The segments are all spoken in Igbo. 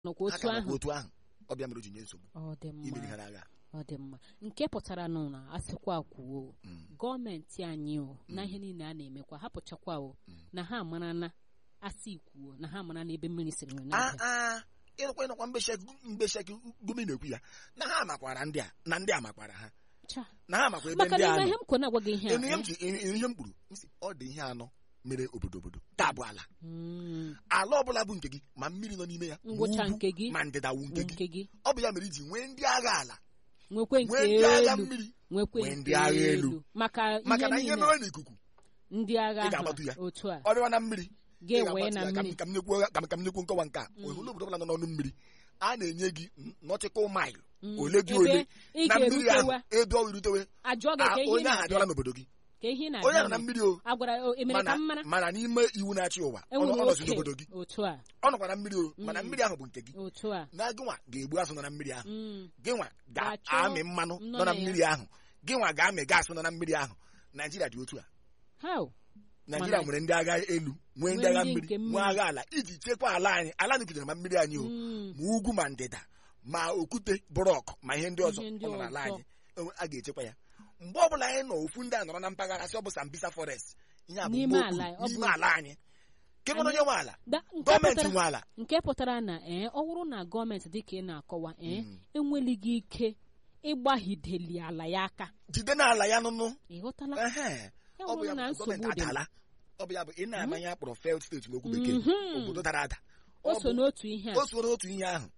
nọkwa ha otu ka nọkwa ahụ otu ahụ ọbịa mere o ji nye nsogbu ọ dị imeri mma ha n'agha ọ dị mma nke pụtara nụ na asịkwa kwuo Mm. gọọmenti anyị o na ihe niile a na-emekwa hapụchakwa o na ha amara na asị kwuo na ha amara na ebe mmiri siri nwe a na a ịrụkwa ịnọkwa mgbesheki gome na-ekwu ya na ha makwara ndị a na ndị a makwara ha na ha makwa ebe maka ndị na a ihe nọ m kwụ na-agwa gị ihe a Enu ihe m eh? ji ihe m kpuru m sị, ọ dị ihe anọ mere obodo obodo taa bụ ala Mm, ala ọbụla bụ nke gị ma mmiri nọ n'ime ya ma ngwụcha ugwu, nke gị ma ndịda wu nke gị nke gị ọ bụ ya mere iji nwee ndị agha ala nwekwe nke nwee ndị agha elu mmiri nwekwe nwee nke ndị agha elu. elu maka maka na ihe ihe niile mere n'ikuku ndị agha ị ga-agbatu ya. ha otu a ọ dịwa na mmiri ị ga-ewe na ga-agbatu ya. Ka m- mmiri ka m nyekwu ka m- ka m nyekwu nkọwa nke a ohulu obodo ọbụla nọ n'ọnụ mmiri a na-enye gị nọtikal mail Mm, ole dị ebe ole ị na mmiri ahụ ga-erutewa ebe ọ irutewe ajụọ gị a, ka ihe onye ahụ na-abịa abịala n'obodo gị ka ihe onye ahụ na na-abịa mmiri o agwara o emere ka mana m mara mana n'ime iwu na-achị ụwa ọ enwere ọ nọzi oke n'obodo gị otu a ọ nọkwa na mmiri o mana Mm. mmiri ahụ bụ nke gị otu a na gịnwa ga-egbu azụ nọ na mmiri ahụ Mm, gịnwa Ga-achọ ga-amị mmanụ nọ nọ na na ya. mmiri ahụ gịnwa ga-amị gaasị nọ na mmiri ahụ naijiria dị otu a how naijiria Mana- nwere ndị agha elu nwee ndị Nwee agha ndị mmiri nke mmiri. nwee agha ala iji chekwaa ala anyị ala anyị kụjere ma mmiri anyị o Mm, ma ugwu ma ndịda ma okwute bụrọk ma ihe ndị ọzọ Ihe ndị ọ nọ n'ala ọzọ. anyị enwe- a ga-echekwa ya mgbe ọbụla anyị nọ ofu ndị a nọrọ na mpaghara si ọ bụ sambisa forest ihe a bụ N'ime mgbe ala, okpuru, ọ bụ- n'ime ala anyị kebe onye nwe ala da- nke gọọmenti pụtara- nwe ala nke pụtara na ee ọ bụrụ na gọọmenti dịka ị na-akọwa ee Mm. enwelighị ike ịgbahideli ala ya aka jide n'ala ya nụnụ ị ghọtala Ehe. ya ọ bụ bụrụ ya na bụ gọọmenti nsogbu dị adala ọ bụ ya bụ ị na-amanye akpọrọ failed steeti n'okwu bekee Mhm. obodo dara ada o Ọ so bụ- n'otu ihe a o so n'otu ihe ahụ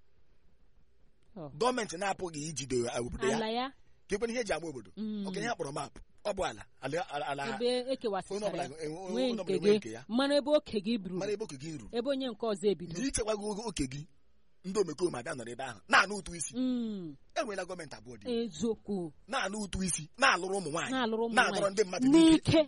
Ọ. gọọmenti na-apụghị ijide obodo ya ala ya kekwana ihe eji ama obodo Mm. okenye ha kpọrọ maapụ ọ bụ ala ala ala ala ebe onye ekewasịchara ọbụla ya enwe- nwee onye nke ọbụla enwe gị nke ya mara ebe oke gị buru mara ebe oke gị ruru ebe onye nke ọzọ ebido na ichekwago oke gị ndị omekome abịa nọrọ ebe ahụ na-anụ ụtụ isi Mm, enweela gọọmenti abụọ dị eziokwu na-anụ ụtụ isi na-alụrụ ụmụ nwaanyị na-alụrụ ụmụ na-adọrọ nwaanyị ndị mmadụ n'ike n'ike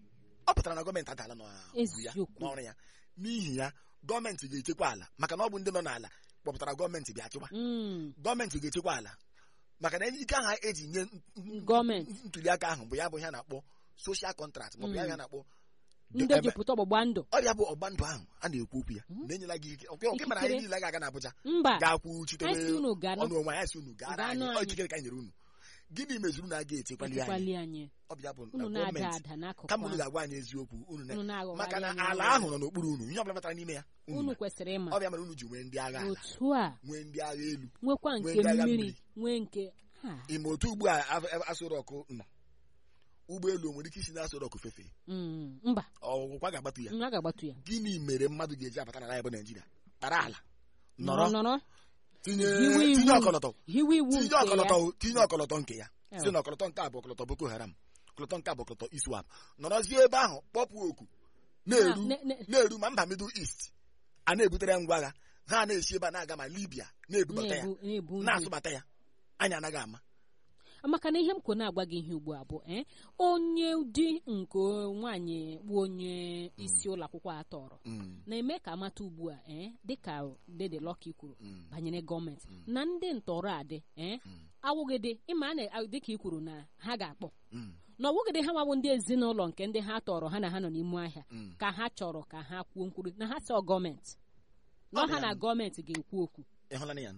ọ pụtara na gọọmenti adala n'ọrụ ya Eziokwu. n'ọrụ ya n'ihi ya gọọmenti ga-echekwa ala maka na ọ bụ ndị nọ n'ala kpọpụtara gọọmenti bịa chịkwa Mm, gọọmenti ga-echekwa ala maka na ike ahụ eji nye n- n- Gọọmenti. ntuli aka ahụ bụ ya bụ ihe a na-akpọ social contract maọbụ ya bụ ihe a na-akpọ ndị eme- jupụta ọgbụgba ndụ ọ ya bụ ọgba ndụ ahụ a na-ekwu okwu ya na-enyela gị ike ọkwe ọkwe mana anyị Ikikere. niile ga-aga n'Abuja mba ga-akwụ chitewe anyị si unu gaa ọnụ onwe anyị si unu gara Gaa anyị nụ ọ anyị. ikikere ka anyị nyere unu gịnị mezuru na a ga-echekwali anyị echekwali anyị ọ bụ ya bụ na unu na-ada gọọmenti ada n'akụkụ kama unu ahụ. ga-agwa anyị eziokwu unu na unu na-aghọgharị maka na anyị ala aghụghọ. ahụ nọ n'okpuru unu ihe ọbụla batara n'ime ya unu unu ma. kwesịrị ịma ọ bịa mere unu ji nwee ndị agha ala otu a nwee ndị agha elu nwekwa Nwee nke ndị agha mmiri mmiri. nwee nke ha ime otu ugbu a asụ rọkụ nọ ụgbọelu o nwere ike isi na asụ rọkụ fefee Mm, mba ọgwụkwa ga-agbatu ya m a ga-agbatu ya gịnị mere mmadụ ga-eji abata n'ala ya bụ naijiria kpara ala nọrọ nọrọ nọrọ tinye hiwe iwu tinye ọkọlọtọ hiwe iwu tinye nke ya ọkọlọtọ tinye ọkọlọtọ nke ya Ew. si na ọkọlọtọ nke a bụ ọkọlọtọ boko haram ọkọlọtọ nke a bụ ọkọlọtọ iswap nọrọzie ebe ahụ kpọpụ oku na-eru Na- ne- ne- na-eru ma mba middle east a na-ebutere ya ngwa agha ha na-esi ebe a na-aga ma libya na-ebubata ya na-ebu na-ebu nri. na-asụbata ya anyị anaghị ama maka na ihe m kwụ na-agwa gị ihe ugbu a bụ eh, onye di nke nwaanyị bụ onye isi ụlọ akwụkwọ a tọrọ Mm, na-eme ka amata ugbu a eh, dịka dede Lucky kwuru mm, banyere gọọmenti na ndị ntọrọ adị eh, Mm. awụgịdị ịma a na- dịka i kwuru na ha ga-akpọ mm, na ọwụgịdị ha nwabụ ndị ezinụlọ nke ndị ha tọrọ ha na ha nọ n'ime ahịa mm. ka ha chọrọ ka ha kwuo nkwuru na ha sọ gọọmenti na Ọ ọha dị na ya. gọọmenti ga-ekwu okwu Ị hụla na ya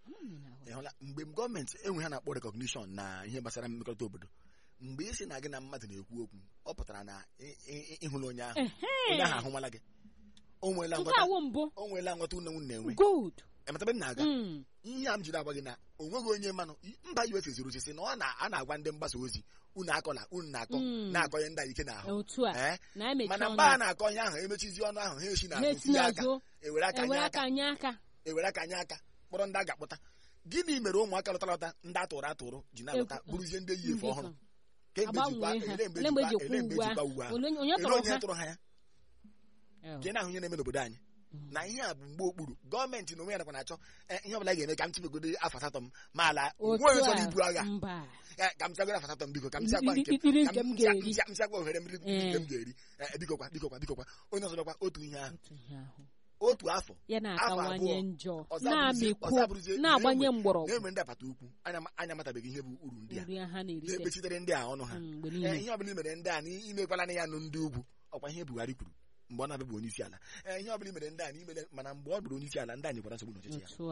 ị hụla mgbe gọọmenti enwe ha na-akpọ recognition na ihe gbasara mmekọrịta obodo mgbe ị sị na gị na mmadụ na-ekwu okwu ọ pụtara na ị- ị- ịhụla onye ahụ onye ahụ ahụmala gị o nweela nke nghọta awụ mbụ o nweela nghọta une nwunye na-enwe good emetabe m na-aga Mm. ihe a m jiri agwa gị na o nweghị onye mmanụ mba us ziri oche sị na ọ na- a na-agwa ndị mgbasa ozi unu akọla unu na-akọ Mm. na-akọ ihe ndị a ike n'ahụ otu a Eh? na emechi mana ọnụ mgbe a na-akọ ihe ahụ emechizi ọnụ ahụ ha esi ha n'azụ esi tinye aka n'azụ ewere aka nye ewere aka aka nye aka ewere aka nye aka kpọrọ ndị a ga-akpọta gịnị mere ụmụaka lọtara lọta ndị atụrụ atụrụ ji na-alọta Egwu- bụrụzie ndị yi efe ndị ọhụrụ ka- kemgbe jikwa agbanwee ha ele mgbe ele mgbe jikwa ejikwa ele mgbe uwe jikwa ahụ uwe ahụ Ole- onye ele tọrọ onye ha tụrụ ha ya Oh. nke na-ahụ ihe na-eme n'obodo anyị na ihe a bụ mgbe okpuru gọọmenti na onwe ya nakwa na-achọ eh, ihe ọbụla ga-eme ka m tibegodo afọ asatọ m ma ala otu nwe onye chọrọ a ibu agha mba Eh, ka m sagoro afọ asatọ m biko ka m siakwa nke Iri- iri ka nke m m sia- ga-eri. m sia- m siakwa ohere mmiri Eh. nke m ga-eri Eh, bikokwa bikokwa bikokwa onye ọzọ bịakwa otu ihe ahụ otu ihe ahụ otu afọ ya Afọ na-akawanye abụọ. njọ ọzọ abụrụzie- ọzọ na-amịkwu abụrụzie na-agbanye na-enwe- mgbọrọgwụ na-enwe ndị apata ukwu anya anya amatabeghị ihe bụ uru ndị a nri ha na-erite na-ekpechitere ndị a ọnụ ha Mm, mgbe Ee, niile ihe ọbụla i mere ndị a na imekwala na ya nụ ndị ugwu ọkwa ihe Buhari kwuru mgbe ọ na-abịa bụ onye isi ala Ee, ihe ọbụla i mere ndị a na imere mana mgbe ọ bụrụ onye isi ala ndị a nyekwara nsogbu n'ọchịchị ya otu